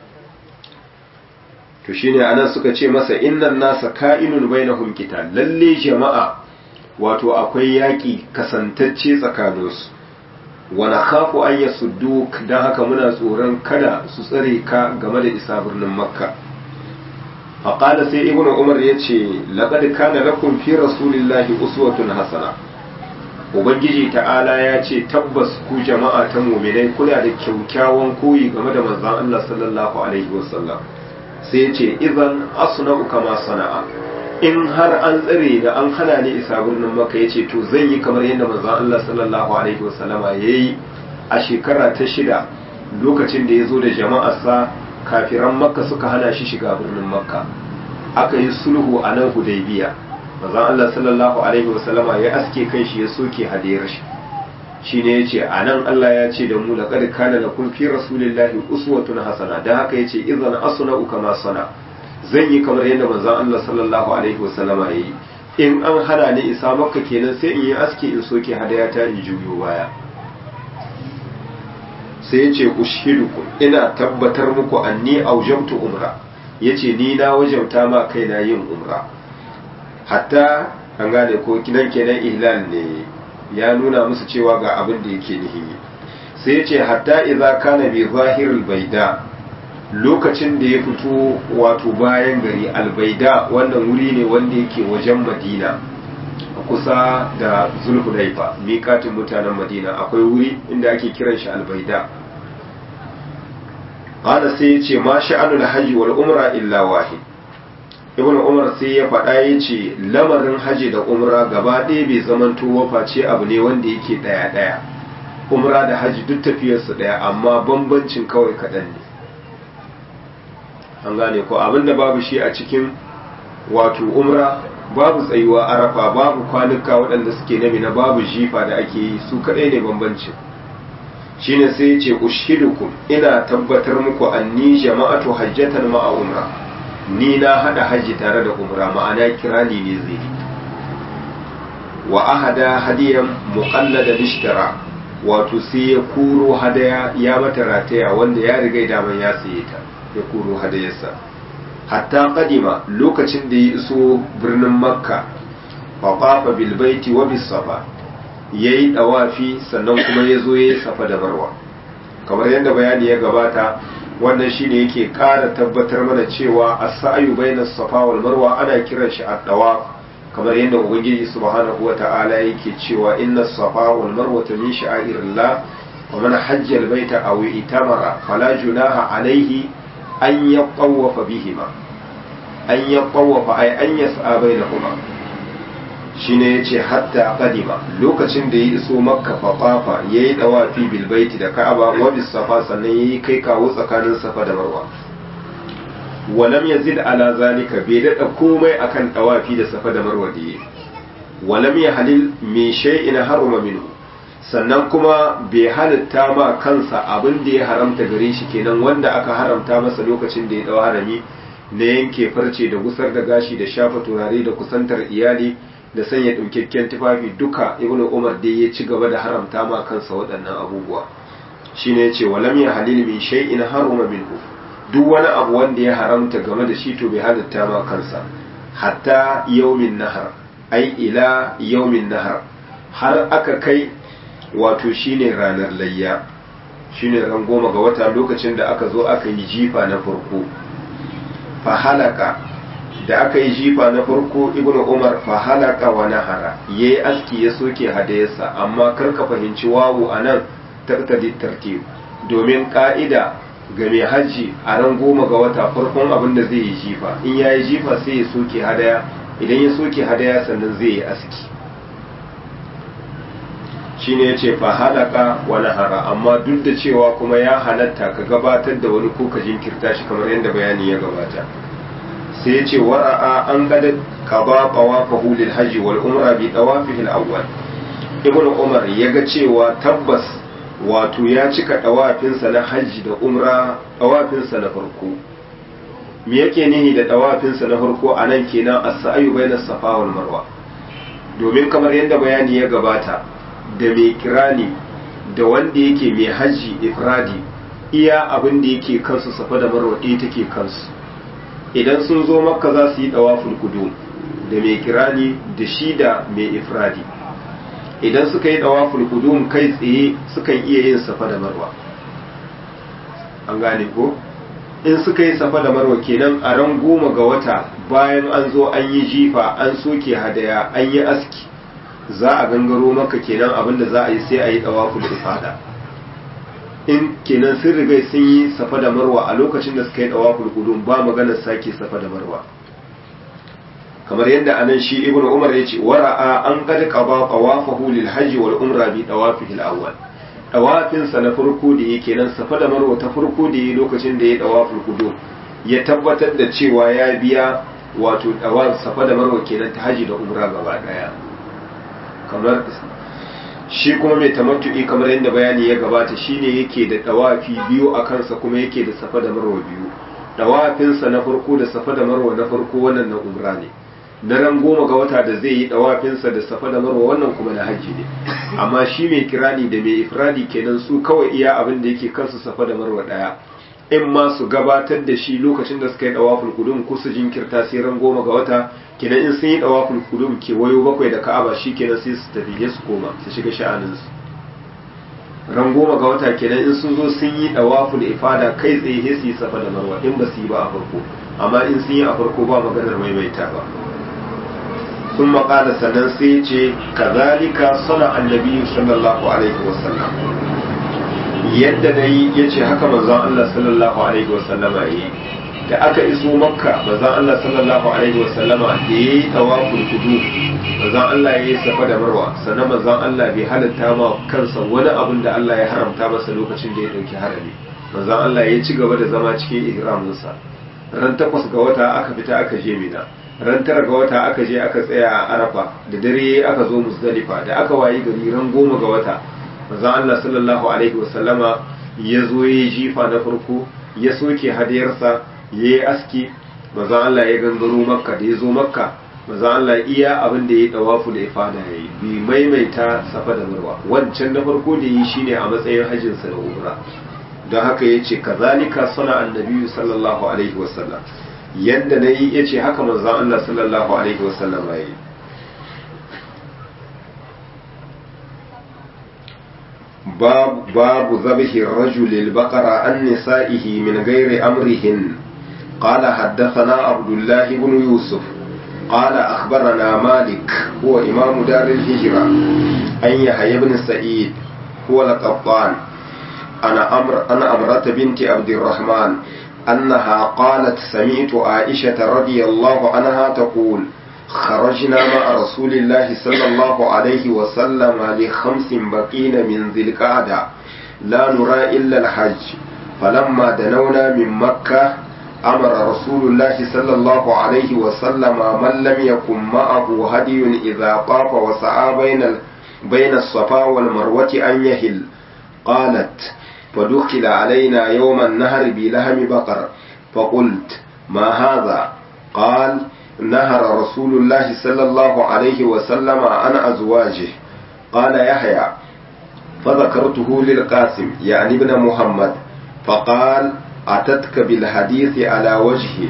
S1: to shine anan suka ce masa innan nasa ka'inun bainahum qital lalle jama'a wato akwai yaƙi kasantacce tsakaninsu wa nakhafu an yasudduk dan haka muna tsoron kada su tsare ka game da isa birnin makka faqala sai ibnu umar yace laqad kana lakum fi rasulillahi uswatun hasana ubangiji ta'ala ya ce tabbas ku jama'a ta mu'minai kuna da kyaukyawan koyi game da manzon Allah sallallahu alaihi wasallam sai ya ce idan asna'u kama sana'a in har an tsare da an hana ni isa birnin maka ya ce to zan yi kamar yadda manzon Allah sallallahu alaihi wasallama ya yi a shekara ta shida lokacin da ya zo da jama'arsa kafiran makka suka hana shi shiga birnin makka aka yi sulhu a nan hudaybiya manzon Allah sallallahu alaihi wasallama ya aske kai shi ya soke hadiyar shi shine yace anan Allah ya ce da mu laqad kana lakum fi rasulillahi uswatun hasana dan haka yace idan asna'u kama sana zan yi kamar yadda manzon Allah sallallahu alaihi wasallama yayi in an hana ni isa makka kenan sai in yi aski in soke hadaya ta in juyo baya sai yace ushidukum ina tabbatar muku anni aujabtu umra yace ni na wajabta ma kaina yin umra hatta an gane ko kidan kenan ihlal ne ya nuna musu cewa ga abin da yake nihi sai ce hatta idza kana bi zahiril baida lokacin da ya fito wato bayan gari albaida wannan wuri ne wanda yake wajen madina kusa da zulhulaifa miƙatin mutanen madina akwai wuri inda ake kiran shi albaida hada sai ya ce ma sha'anul hajji wal umra illa wahid ibn umar sai ya faɗa ya ce lamarin haji da umra gaba ɗaya bai zamanto waface abu ne wanda yake ɗaya ɗaya umra da haji duk tafiyarsu ɗaya amma bambancin kawai kaɗan ne an gane ko abinda babu shi a cikin wato umra babu tsayuwa arafa babu kwanuka waɗanda suke na mina babu jifa da ake yi su kaɗai ne bambancin shine sai ya ce ushidukum ina tabbatar muku anni jama'atu hajjatan ma'a umra ni na hada hajji tare da umra ma'ana kirani ne zai yi wa ahada hadiyan muqallada bishtara wato sai ya kuro hadaya ya mata rataya wanda ya riga daman ya saye ta ya kuro hadayarsa hatta kadima lokacin da ya iso birnin makka fafafa bilbaiti wa bisafa ya yi ɗawafi sannan kuma ya zo ya yi safa da marwa kamar yadda bayani ya gabata wannan shine yake ƙara tabbatar mana cewa a sa'ayu bainas safa wal marwa ana kiran shi a ɗawa kamar yadda ubangiji subhanahu wa ta'ala yake cewa inna safa wal marwa min sha'irillah wa man hajja al baita aw itamara fala junaha alayhi an ya ƙwawafa bihima an ya ƙwawafa ai an ya sa'a bai na kuma shi ne ya ce hatta ƙadima lokacin da ya iso makka fafafa ya yi ɗawafi bilbaiti da ka'aba wa safa sannan ya yi kai kawo tsakanin safa da marwa walam ya zid ala zalika bai daɗa komai akan ɗawafi da safa da marwa da ya walam ya halil mai shay'in haruma minhu sannan kuma bai halitta ma kansa abin da ya haramta gare shi kenan wanda aka haramta masa lokacin da ya dau harami na yanke farce da gusar da gashi da shafa turare da kusantar iyali da sanya ɗaukakken tufafi duka ibn umar dai ya ci gaba da haramta ma kansa waɗannan abubuwa shine ya ce walam ya halil min shay'in haruma minhu duk wani abu wanda ya haramta game da shi to bai halitta ma kansa hatta yaumin nahar ai ila yaumin nahar har aka kai wato shine ranar layya shine ran goma ga wata lokacin da aka zo aka yi jifa na farko fa halaka da aka yi jifa na farko ibnu umar fa halaka wa nahara yayi aski ya soke hadayarsa amma kar ka fahimci wawu anan taqtadi tartib domin ka'ida ga mai hajji a ran goma ga wata farkon abin da zai yi jifa in ya yi jifa sai ya soke hadaya idan ya soke hadaya sannan zai yi aski shine yace fa halaka wa nahara amma duk da cewa kuma ya halatta ka gabatar da wani ko ka jinkirta shi kamar yadda bayani ya gabata sai yace wara'a an gada qaba tawafahu lil hajji wal umra bi tawafihi al awwal ibnu umar yaga cewa tabbas wato ya cika dawafinsa na hajji da umra dawafinsa na farko me yake nihi da dawafinsa na farko anan kenan as-sa'yu bainas safa wal marwa domin kamar yadda bayani ya gabata da mai kirani da wanda yake mai hajji ifradi iya abin da yake kansu safa da marwa ɗaya take kansu idan sun zo makka za su yi ɗawaful kudu da mai kirani da shi da mai ifradi idan suka yi ɗawaful kudu kai tsaye sukan iya yin safa da marwa an gane ko in suka yi safa da marwa kenan a ran goma ga wata bayan an zo an yi jifa an soke hadaya an yi aski za a gangaro maka kenan abin da za a yi sai a yi tawaful ifada in kenan sun riga sun yi safa da marwa a lokacin da suka yi tawaful qudum ba maganar sake safa da marwa kamar yadda anan shi ibnu umar ya ce wara'a an qad qaba tawafahu lil hajj wal umra bi tawafihi al awwal tawafin sa na farko da yake nan safa da marwa ta farko da yake lokacin da ya tawaful qudum ya tabbatar da cewa ya biya wato tawaf safa da marwa kenan ta haji da umra gaba daya kamar shi kuma mai tamattu'i kamar yadda bayani ya gabata shine yake da dawafi biyu a kansa kuma yake da safa da marwa biyu dawafinsa na farko da safa da marwa na farko wannan na umra ne na ran goma ga wata da zai yi dawafinsa da safa da marwa wannan kuma na hajji ne amma shi mai kirani da mai ifradi kenan su kawai iya abin da yake kansu safa da marwa daya in ma su gabatar da shi lokacin da suka yi dawaful kudum ko su jinkirta sai ran goma ga wata kenan in sun yi dawaful kudum ke wayo bakwai da ka'aba shi kenan sai su tafi su koma su shiga sha'aninsu ran goma ga wata kenan in sun zo sun yi dawaful ifada kai tsaye sai su yi safa da marwa in ba su yi ba a farko amma in sun yi a farko ba maganar maimaita ba sun maƙala sannan sai ce kazalika sana annabi sallallahu alaihi wasallam yadda na yi ya ce haka manzon Allah sallallahu alaihi wasallama ya yi da aka iso makka manzon Allah sallallahu alaihi wasallama da ya yi tawaful kudu manzon Allah ya yi safa da marwa sannan manzon Allah bai halatta ma kansa wani abin da Allah ya haramta masa lokacin da ya dauki harami manzon Allah ya ci gaba da zama cikin ihraminsa ran takwas ga wata aka fita aka je mina ran tara ga wata aka je aka tsaya a arafa da dare aka zo musdalifa da aka wayi gari ran goma ga wata manzon Allah sallallahu alaihi wasallama ya zo ya jifa na farko ya soke hadiyarsa ya yi aski manzon Allah ya gangaro makka da ya zo makka manzon Allah iya abin da ya dawafu da ifada ya yi bi maimaita safa da marwa wancan na farko da yi shine a matsayin hajjinsa da umra don haka ya ce kazalika suna annabi sallallahu alaihi wasallam yadda na yi ya ce haka manzan Allah sallallahu alaihi wasallam ya yi babu zabihi rajulil baqara an nisa'ihi min ghairi amrihin قال حدثنا عبد الله بن يوسف قال أخبرنا مالك هو إمام دار الهجرة أن يحيى بن سعيد هو القطان أنا أمر أنا أمرة بنت عبد الرحمن أنها قالت سمعت عائشة رضي الله عنها تقول خرجنا مع رسول الله صلى الله عليه وسلم لخمس بقين من ذي القعدة لا نرى إلا الحج فلما دنونا من مكة أمر رسول الله صلى الله عليه وسلم من لم يكن معه هدي إذا طاف وسعى بين بين الصفا والمروة أن يهل قالت فدخل علينا يوم النهر بلهم بقر فقلت ما هذا قال نهر رسول الله صلى الله عليه وسلم عن أزواجه قال يحيى فذكرته للقاسم يعني ابن محمد فقال أتتك بالحديث على وجهه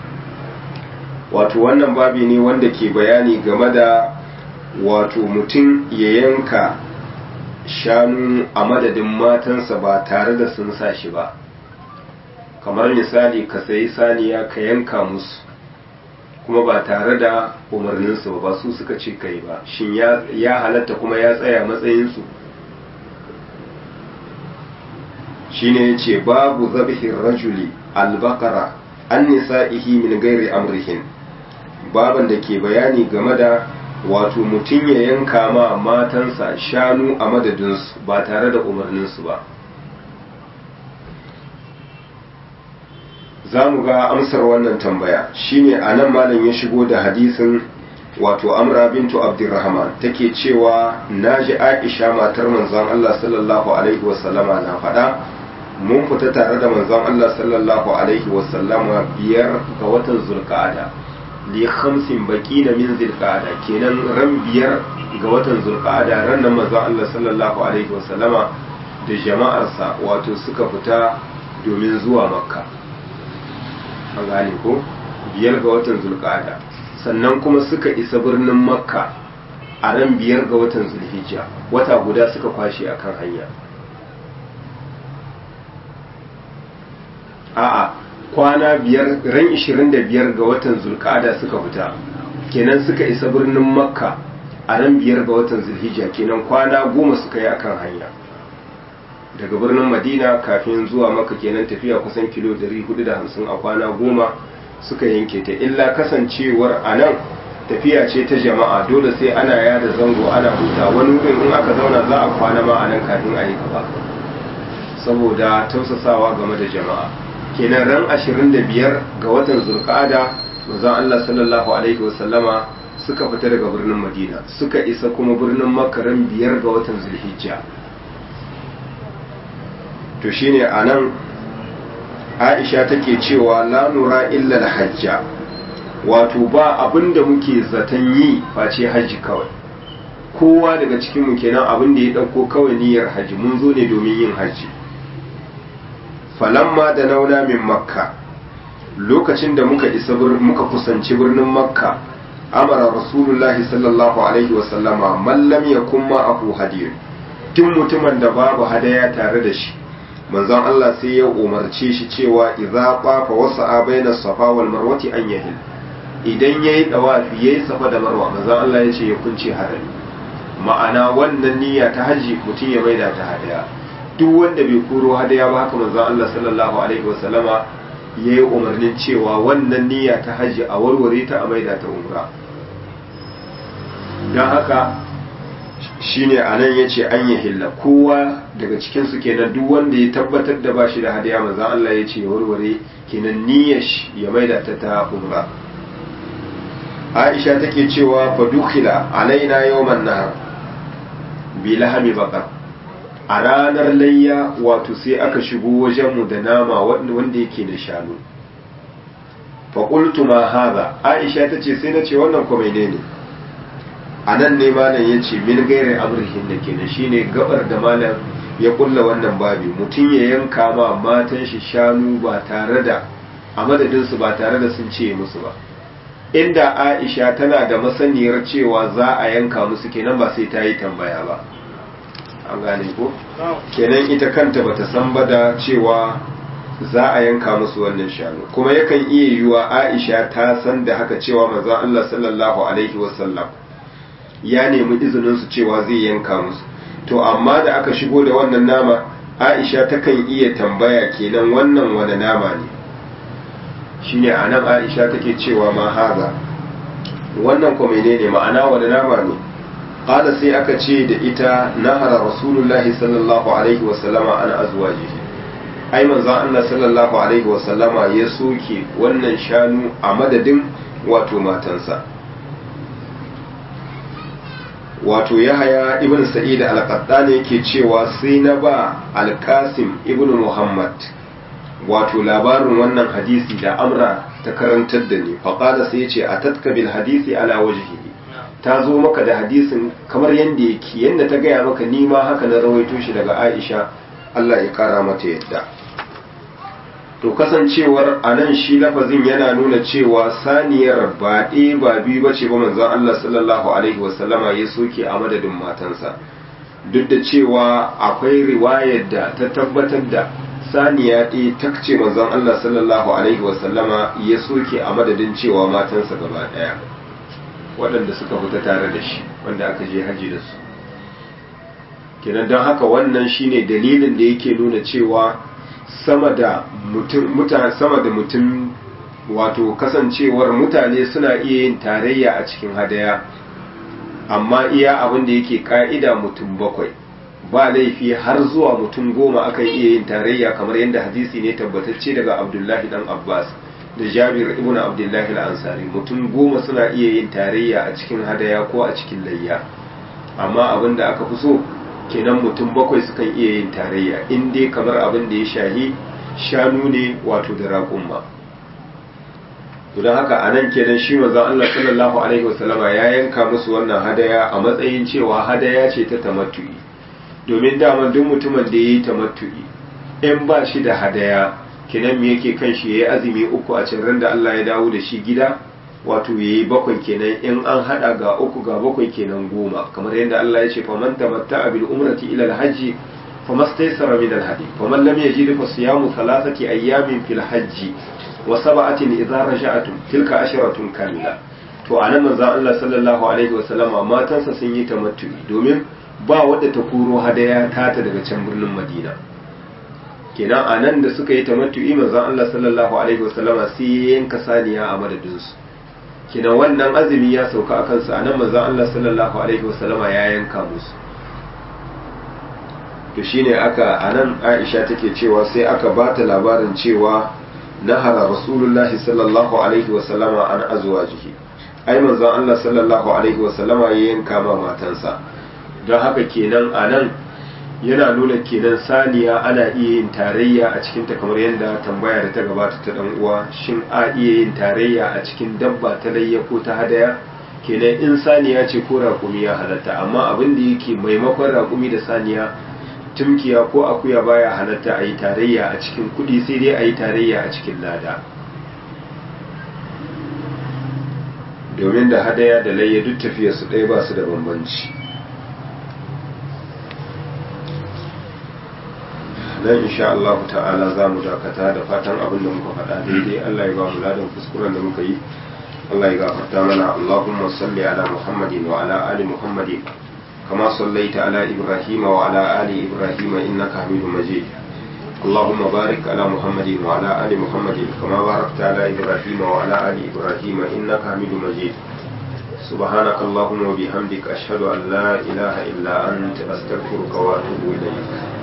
S1: wato wannan babi ne wanda ke bayani game da wato mutum ya yanka shanu a madadin matansa ba tare da sun sa shi ba kamar misali ka sayi saniya ka yanka musu kuma ba tare da umarninsu ba su suka ce kai ba shin ya halatta kuma ya tsaya matsayinsu shine ya ce babu zabihin rajuli albakara an nisa'ihi min gairi amrihin baban da ke bayani game da wato mutum ya yanka ma matansa shanu a madadinsu ba tare da umarninsu ba za mu ga amsar wannan tambaya shine a nan malam ya shigo da hadisin wato amra bintu abdurrahman take cewa na ji aisha matar manzon allah sallallahu alaihi wasallama na faɗa mun fita tare da manzon allah sallallahu alaihi wasallama biyar ga watan zulqa'ada li khamsin baqina min zulqa'ada kenan ran biyar ga watan zulqa'ada ran nan manzon allah sallallahu alaihi wasallama da jama'arsa wato suka fita domin zuwa makka an gane ko biyar ga watan zulqa'ada sannan kuma suka isa birnin makka a ran biyar ga watan zulhijja wata guda suka kwashe a kan hanya a'a kwana biyar ran 25 ga watan zulqa'ada suka fita kenan suka isa birnin makka a ran biyar ga watan zulhijja kenan kwana goma suka yi akan hanya daga birnin madina kafin zuwa maka kenan tafiya kusan kilo 450 a kwana goma suka yanke ta illa kasancewar a nan tafiya ce ta jama'a dole sai ana yada zango ana huta wani wurin in aka zauna za a kwana ma a nan kafin a yi gaba saboda tausasawa game da jama'a kenan ran 25 ga watan zulqa'ada manzon Allah sallallahu alaihi wasallama suka fita daga birnin madina suka isa kuma birnin makka ran biyar ga watan zulhijja to shine anan Aisha take cewa la nura illa al-hajja wato ba abinda muke zaton yi face haji kawai kowa daga cikin mu kenan abin da ya dauko kawai niyyar haji mun zo ne domin yin haji falamma da nauna min makka lokacin da muka isa muka kusanci birnin makka amara rasulullahi sallallahu alaihi wasallama man lam yakun ma'ahu hadiyun tun mutumin da babu hadaya tare da shi manzon Allah sai ya umarce shi cewa idza qafa wasa'a baina safa wal marwati an yahil idan yayi dawafi yayi safa da marwa manzon Allah ya ce ya kunce harami ma'ana wannan niyya ta haji mutum ya maida ta hadaya duk wanda bai koro hadaya ba haka manzon Allah sallallahu alaihi wasallama yayi umarnin cewa wannan niyya ta haji a warware ta a maida ta umra dan haka shine anan yace an yi hilla kowa daga cikin su kenan duk wanda ya tabbatar da bashi da hadiya manzo Allah yace ya warware kenan niyyar ya maida ta ta umra aisha take cewa fa dukhila alaina yawman nahar bi lahami baqar a ranar layya wato sai aka shigo wajenmu da nama wanda yake da shanu fa qultu ma hadha aisha tace sai nace wannan ko menene anan ne malam yace min gairi amrihin da kenan shine gabar da malam ya kulla wannan babi mutum ya yanka ma matan shi shanu ba tare da a madadin su ba tare da sun ce musu ba inda aisha tana da masaniyar cewa za a yanka musu kenan ba sai ta yi tambaya ba an gane ko kenan ita kanta bata san ba da cewa za a yanka musu wannan shanu kuma yakan iya yiwuwa aisha ta san da haka cewa manzon Allah sallallahu alaihi wasallam ya nemi izinin su cewa zai yanka musu to amma da aka shigo da wannan nama aisha takan iya tambaya kenan wannan wani nama ne shine anan aisha take cewa ma haza wannan ko menene ma'ana wani nama ne qala sai aka ce da ita nahara rasulullahi sallallahu alaihi wasallama an azwajihi ai manzon Allah sallallahu alaihi wasallama ya soke wannan shanu a madadin wato matansa wato yahaya ibn sa'id al-qattani yake cewa sai na ba al-qasim ibn muhammad wato labarin wannan hadisi da amra ta karantar da ni faqala sai yace atatka bil hadisi ala wajhihi ta zo maka da hadisin kamar yanda yake yanda ta gaya maka ni ma haka na rawaito shi daga Aisha Allah ya kara mata yadda to kasancewar anan shi lafazin yana nuna cewa saniyar ba ɗaya ba biyu bace ba manzon Allah sallallahu alaihi wasallama ya soke a madadin matansa duk da cewa akwai riwayar da ta tabbatar da saniya ɗaya ta ce manzon Allah sallallahu alaihi wasallama ya soke a madadin cewa matansa gaba ɗaya waɗanda suka fita tare da shi wanda aka je haji da su kenan don haka wannan shine dalilin da yake nuna cewa sama da mutum sama da mutum wato kasancewar mutane suna iya yin tarayya a cikin hadaya amma iya abin da yake ka'ida mutum bakwai ba laifi har zuwa mutum goma akan iya yin tarayya kamar yadda hadisi ne tabbatacce daga abdullahi dan abbas da jabir ibn abdullahi al-ansari mutum goma suna iya yin tarayya a cikin hadaya ko a cikin layya amma abin da aka fi so kenan mutum bakwai sukan iya yin tarayya in dai kamar abin da ya shahi shanu ne wato da raƙumma to don haka anan kenan shi manzon Allah sallallahu alaihi wasallama ya yanka musu wannan hadaya a matsayin cewa hadaya ce ta tamattu'i domin dama duk mutumin da yayi tamattu'i in ba shi da hadaya kenan me yake kan shi yayi azumi uku a cikin da Allah ya dawo da shi gida wato yayi bakwai kenan in an hada ga uku ga bakwai kenan goma kamar yadda Allah ya ce faman tamatta'a bil umrati ila al hajji famastaysara min al hadi faman lam yajid fa siyamu thalathati ayyamin fil hajji wa sab'atin idza raja'tum tilka asharatun kamila to anan manzo Allah sallallahu alaihi wa sallama matansa sun yi tamattu'i domin ba wadda ta kuro hadaya tata daga can birnin Madina kenan anan da suka yi tamattu'i manzo Allah sallallahu alaihi wa sallama sai yanka saniya a madadinsu kina wannan azumi ya sauka a kansu a nan manzan Allah sallallahu Alaihi wasallama ya yanka musu to shine aka a nan aisha take cewa sai aka ba ta labarin cewa nahara rasulullahi sallallahu Alaihi wasallama an azuwa jiki ai manzan Allah sallallahu Alaihi wasallama ya yanka ma matansa don haka kenan a nan yana nuna kenan saniya ana iya yin tarayya a cikin ta kamar yadda tambaya da ta gabata ta dan uwa shin a iya yin tarayya a cikin dabba ta layya ko ta hadaya kenan in saniya ce ko raƙumi ya halatta amma abin da yake maimakon raƙumi da saniya tumkiya ko akuya baya halatta a yi tarayya a cikin kuɗi sai dai a yi tarayya a cikin lada domin da hadaya da layya duk tafiya su ɗaya ba su da bambanci dan insha Allah ta'ala za mu dakata da fatan abin da muka faɗa daidai Allah ya ba mu ladan kuskuren da muka yi Allah ya gafarta mana Allahumma salli ala Muhammadin wa ala ali Muhammadin kama sallaita ala Ibrahim wa ala ali Ibrahim innaka Hamidum Majid اللهم بارك على محمد وعلى آل محمد كما باركت على إبراهيم وعلى آل إبراهيم إنك حميد مجيد سبحانك اللهم وبحمدك أشهد أن لا إله إلا أنت أستغفرك وأتوب إليك